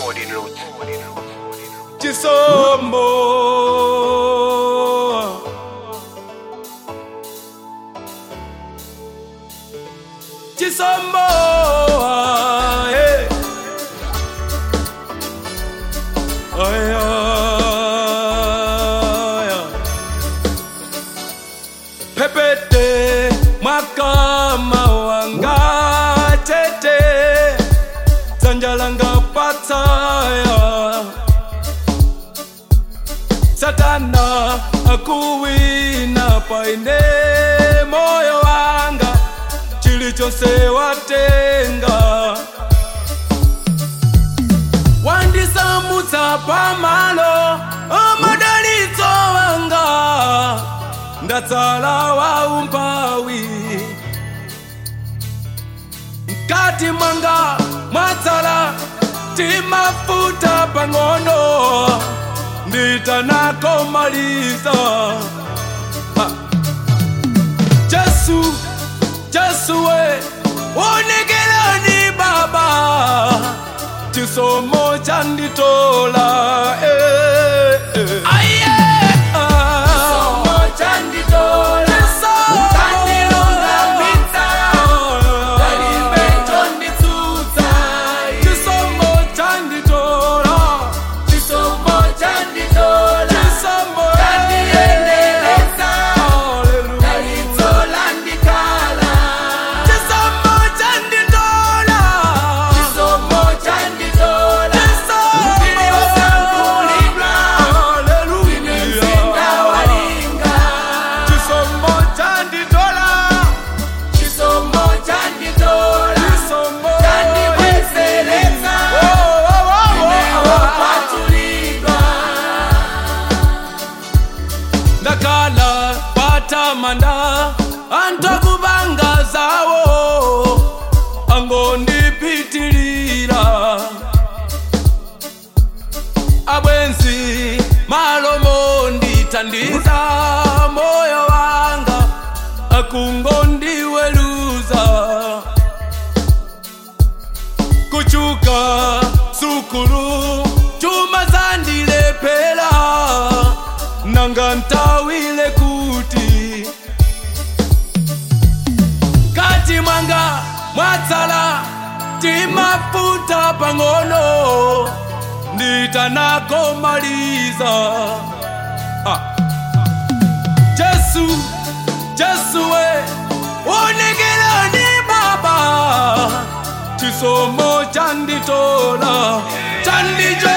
Chisomo. Chisomo. eh. Ay, ay, ay. Pepete makama wanga tete zanjalanga patsaya satana akuwina paine moyo wanga chilichonse watenga wandisamutsa pamalo amadalitso wanga ndatsala waumpawi mkati mwanga mwatsala timafuta pang'ono nditanakomaliza Ha. Jesu, Jesu we, unekelani baba, chisomo chanditola eh, eh. Aye, ah. Chisomo. Chisomo chanditola. Chisomo. Hallelujah. Chisomo chanditola. Hallelujah. Chisomo chanditola. Chisomo. Oh, oh, oh, oh. ndakhala patamanda antokubanga zawo angondipitilira abwenzi malomo nditandiza moyo wanga akungondiweluza kuchuka sukulu chuma zandilepela nanga ntawile kuti kati mwanga mwatsala timafuta pang'ono nditanakomaliza ah. Jesu, Jesu we, unekelani baba, chisomo chanditola, chandijo